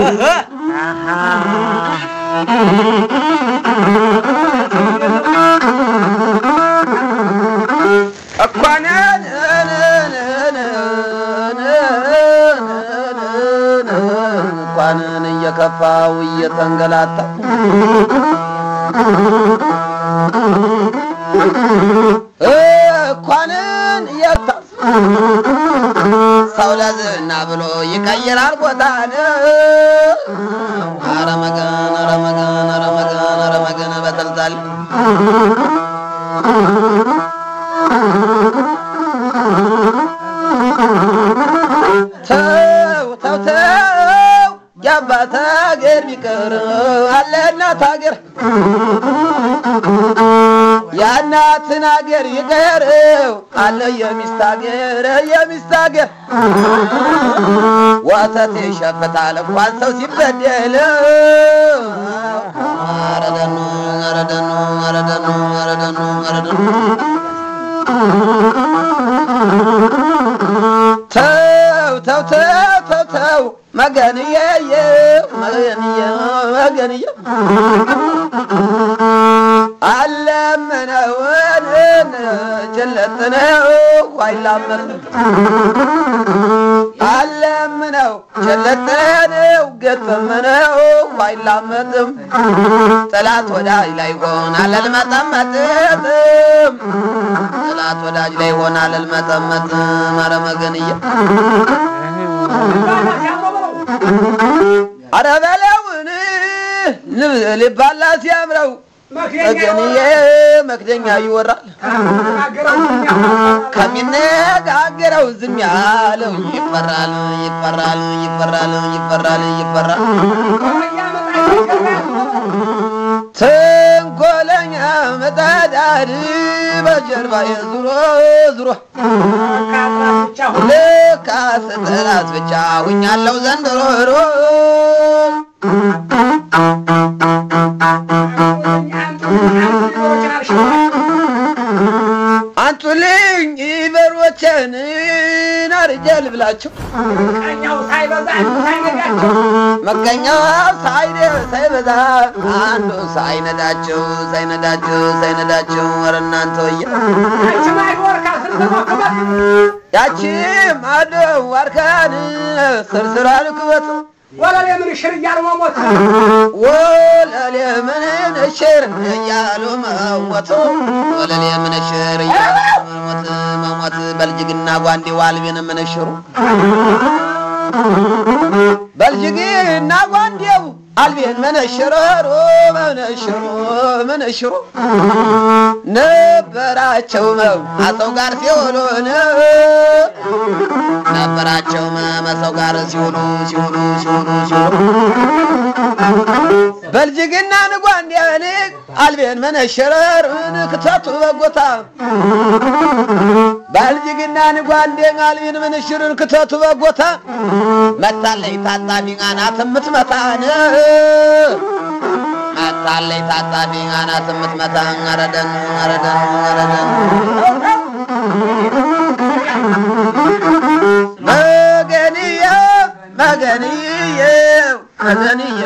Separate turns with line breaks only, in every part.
እኳንን እንኳንን እየከፋው እየተንገላታ እኳንን እየታ ሰው ለዝና ብሎ ይቀይራል ቦታን አረመገን አረመገን አረመገን አረመገን በተልታል ተው ተው ተው የአባት ሀገር ቢቀር አለ እናት ሀገር የእናትን ሀገር ይቀርው አለ የሚስት ሀገር የሚስት ሀገር ወተት ይሸፍታል እንኳን ሰው ሲበደል አረደኑ አረደኑ አረደኑ አረደኑ አረደኑ ተው ተው ተው ተው ተው መገንዬ መገንዬ መገንዬ አለምነውን ጭለጥነው አይላመን አለምነው ጭለጥነው ገጠምነው አይላመጥም ጠላት ወዳጅ ላይ ሆናል አልመጠመጥም ጠላት ወዳጅ ላይ ሆናል አልመጠመጥም ኧረ መገንዬ ኧረ በለውን ልባላ ሲያምረው መገንዬ መክደኛ ይወራል ከሚነጋገረው ዝም ያለው ይፈራል ይፈራል ይፈራል ይፈራል ይፈራል ተንኮለኛ መጣዳድ በጀርባዬ ዙሮ ዙሮ ልክ አስጠላት ብቻ ሁኛለው ዘንድሮ አንጡልኝ በሮችን አርጀል ብላቸው መቀኛው ሳይደ ሳይበዛ አንዱ ሳይነዳቸው ሳይነዳቸው ሳይነዳቸው ኧረ እናንተ ወየ ያቺ ማዶ ዋርካን ስርስራ ልክበት
ወለሌ ምን ሽር እያሉ መሞት
ወለሌ ምን እሽር እያሉ መሞት ወለሌ ምን እሽር እያሉ መሞት መሞት በልጅግና ጓንዴ ዋልቤን ምንሽሩ በልጅግና ጓንዴው አልቤን መነሽረሮ መነሽሮ መነሽሮ ነበራቸው መው አሰው ጋር ሲውሉ ነበራቸው መሰው ጋር ሲውሉ ሲውሉ ሲውሉ ሲውሉ በልጅግና ንጓንዴን አልቤን መነሽረር ክተቱ በጎታ በልጅግና ንጓንዴን አልቤን መነሽርን ክተቱ በጎታ መታለይ ታጣቢ አናት የምትመታን መታለይ ታጣቢ አናት የምትመታ አረደን አረደን አረደን መገንየ መገንየ መገንየ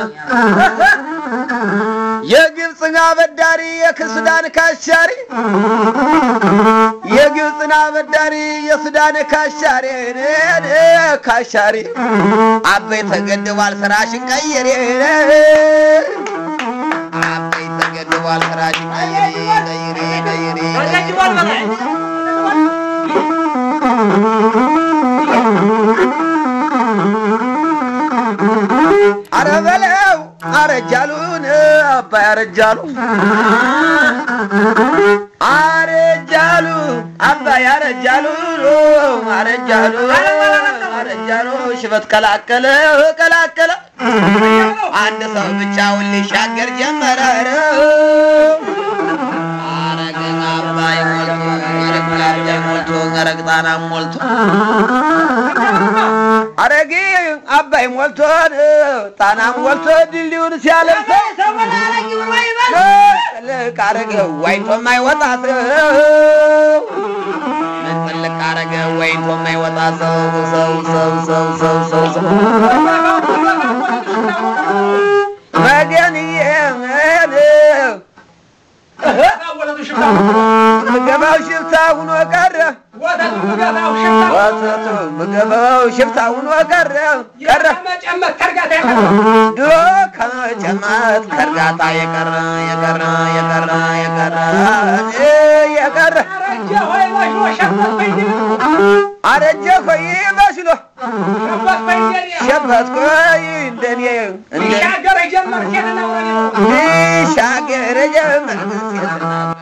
የግብፅን አበዳሪ የክሱዳን ካሻሪ የግብፅን አበዳሪ የሱዳን ካሻሪ ካሻሪ አበይ ተገድቧል ስራሽን ቀይሬ አበይ ተገድቧል ስራሽን ቀይሬ ቀይሬ ቀይሬ አረ በለው አረጃሉን አባይ አረጃሉ አረጃሉ አባይ አረጃሉ አረጃሉ አረጃሉ ሽበት ቀላቀለ ቀላቀለ አንድ ሰው ብቻውን ሊሻገር ጀመረ አረገን አባይ ሞልቶ አረግ አባይ ሞልቶ አረግ ጣና ሞልቶ አረጌ አባይ ሞልቶን ጣናም ሞልቶ ድልድዩን ሲያለብሰው ጥልቅ አረገ ዋይቶ የማይወጣ ሰው ጥልቅ አረገ ዋይቶ የማይወጣ ሰው ሰው ሰው ሰው ሰው ሰው ሰው ሸማተቱ ምገበው ሽፍታውን ወቀረ ቀረ
መጨመት ተርጋታ ያቀረ
ድሮ ከመጨመት ከእርጋታ የቀረ የቀረ የቀረ የቀረ የቀረ
አረጀ ሆይ በሽሎ ሸበት በይደር
አረጀ ኮይ በስሎ
ሸበት በይደር
ሸበት ኮይ እንደኔ እንደ
ይሻገር ጀመር ኬንና ወረኔ
ሻገር ጀመር